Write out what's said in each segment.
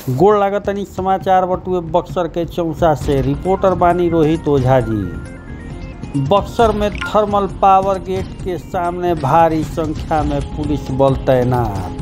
गोड़ लागतनी समाचार बटुए बक्सर के चौसा से रिपोर्टर बानी रोहित ओझा जी बक्सर में थर्मल पावर गेट के सामने भारी संख्या में पुलिस बल तैनात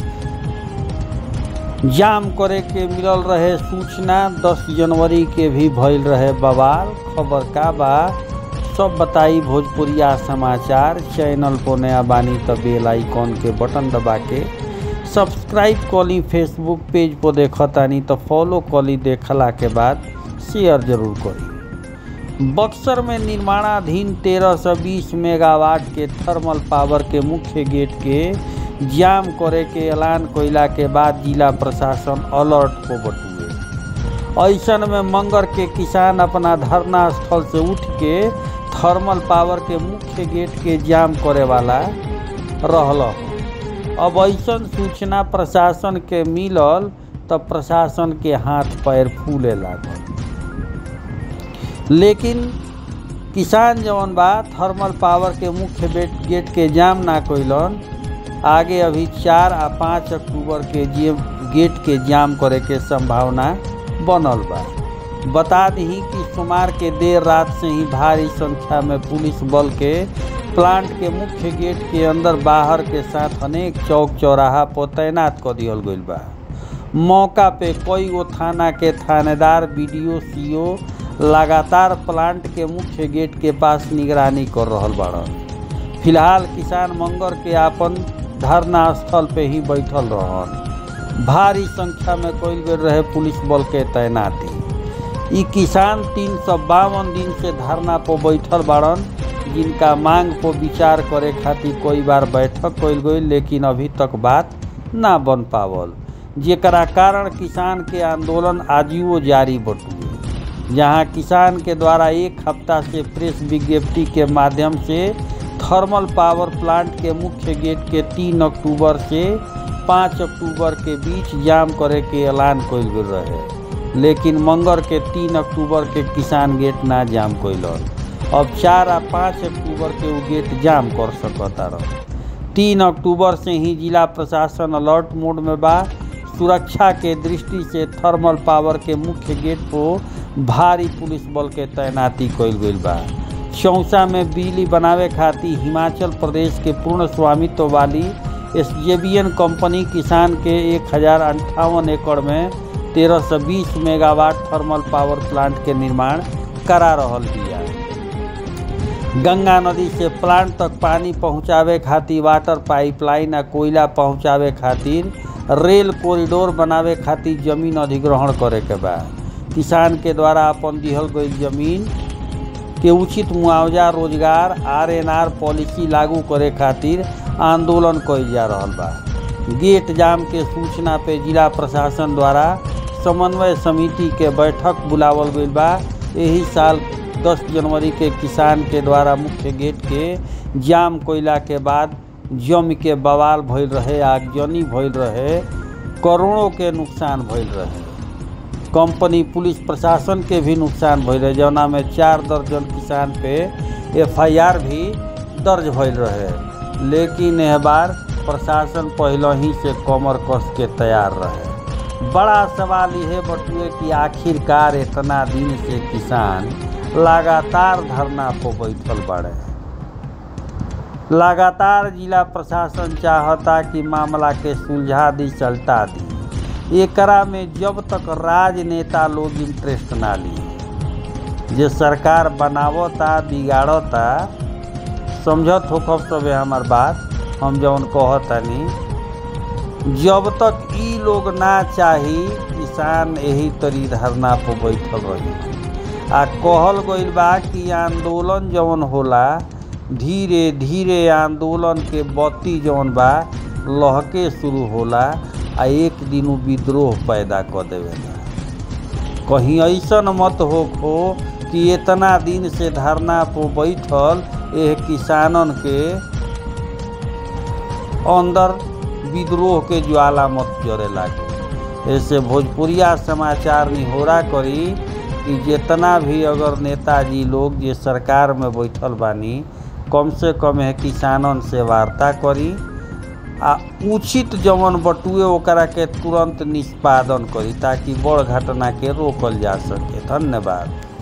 जाम करे के मिलल रहे सूचना 10 जनवरी के भी भइल रहे बवाल खबर का बा सब बताई भोजपुरिया समाचार चैनल पर नया बानी त बेल आइकॉन के बटन दबा के सब्सक्राइब कली फेसबुक पेज पर देखतानी तो फॉलो कली देखला के बाद शेयर जरूर करी बक्सर में निर्माणाधीन 1320 मेगावाट के थर्मल पावर के मुख्य गेट के जाम करे के ऐलान कइला के बाद जिला प्रशासन अलर्ट को बटुए ऐसन में मंगर के किसान अपना धरना स्थल से उठ के थर्मल पावर के मुख्य गेट के जाम करे वाला रहल अब ऐसन सूचना प्रशासन के मिलल तब प्रशासन के हाथ पैर फूले लागल लेकिन किसान जवन बा थर्मल पावर के मुख्य गेट के जाम ना कइलन आगे अभी चार आ पाँच अक्टूबर के जे गेट के जाम करे के संभावना बनल बा बता दी कि सोमवार के देर रात से ही भारी संख्या में पुलिस बल के प्लांट के मुख्य गेट के अंदर बाहर के साथ अनेक चौक चौराहा पर तैनात कर दिहल गईल बा मौका पे कई गो थाना के थानेदार बीडीओ सीओ लगातार प्लांट के मुख्य गेट के पास निगरानी कर रहल बाड़न फिलहाल किसान मंगर के आपन धरना स्थल पे ही बैठल रहन भारी संख्या में कईल गए रहे पुलिस बल के तैनाती ई किसान तीन सौ बावन दिन से धरना पर बैठल बाड़न जिनका मांग पर विचार करे खातिर कई बार बैठक कइल गई लेकिन अभी तक बात ना बन पावल जेकरा कारण किसान के आंदोलन आजियो जारी बटुए जहां किसान के द्वारा एक हफ्ता से प्रेस विज्ञप्ति के माध्यम से थर्मल पावर प्लांट के मुख्य गेट के तीन अक्टूबर से पाँच अक्टूबर के बीच जाम करे के ऐलान कइल गेल रहे लेकिन मंगर के तीन अक्टूबर के किसान गेट ना जाम कइलन अब चार आ पाँच अक्टूबर के वो गेट जाम कर सकता रह तीन अक्टूबर से ही जिला प्रशासन अलर्ट मोड में बा सुरक्षा के दृष्टि से थर्मल पावर के मुख्य गेट पर भारी पुलिस बल के तैनाती कइल गइल बा चौसा में बिजली बनावे खातिर हिमाचल प्रदेश के पूर्ण स्वामित्व वाली एस कंपनी किसान के एक हजार अंठावन एकड़ में तेरह सौ बीस मेगावाट थर्मल पावर प्लांट के निर्माण करा रहल बिया गंगा नदी से प्लांट तक पानी पहुंचावे खातिर वाटर पाइपलाइन आ कोयला पहुंचावे खातिर रेल कॉरिडोर बनावे खातिर जमीन अधिग्रहण करे के बा किसान के द्वारा अपन दिहल गई जमीन के उचित मुआवजा रोजगार आर एन आर पॉलिसी लागू करे खातिर आंदोलन कइल जा रहल बा गेट जाम के सूचना पे जिला प्रशासन द्वारा समन्वय समिति के बैठक बुलावल गइल बा यही साल 10 जनवरी के किसान के द्वारा मुख्य गेट के जाम कोयला के बाद जम के बवाल भइल रहे आगजनी भइल रहे करोड़ों के नुकसान भइल रहे कंपनी पुलिस प्रशासन के भी नुकसान भइल रहे जौना में चार दर्जन किसान पे एफआईआर भी दर्ज भइल रहे लेकिन यह बार प्रशासन पहले ही से कमर कस के तैयार रहे बड़ा सवाल यह बटुए कि आखिरकार इतना दिन से किसान लगातार धरना पर बैठल बाड़े लगातार जिला प्रशासन चाहता कि मामला के सुलझा दी चलता दी एकरा में जब तक राजनेता लोग इंटरेस्ट ना ली जे सरकार बनावता बिगाड़ता समझत हो कब सब हमार बात हम जौन कहतनी जब तक ई लोग ना चाही किसान यही तरी धरना पर बैठल रही आ कहल गइल बा कि आंदोलन जौन होला धीरे धीरे आंदोलन के बत्ती जौन बा लहके शुरू होला आ एक दिन विद्रोह पैदा कर देवेला कहीं ऐसन मत हो खो कि इतना दिन से धरना पर बैठल एह किसानन के अंदर विद्रोह के ज्वाला मत जरे लागे ऐसे भोजपुरिया समाचार निहोरा करी कि जितना भी अगर नेताजी लोग जे सरकार में बैठल बानी कम से कम है किसानन से वार्ता करी आ उचित जवन बटुए ओकरा के तुरंत निष्पादन करी ताकि बड़ घटना के रोकल जा सके धन्यवाद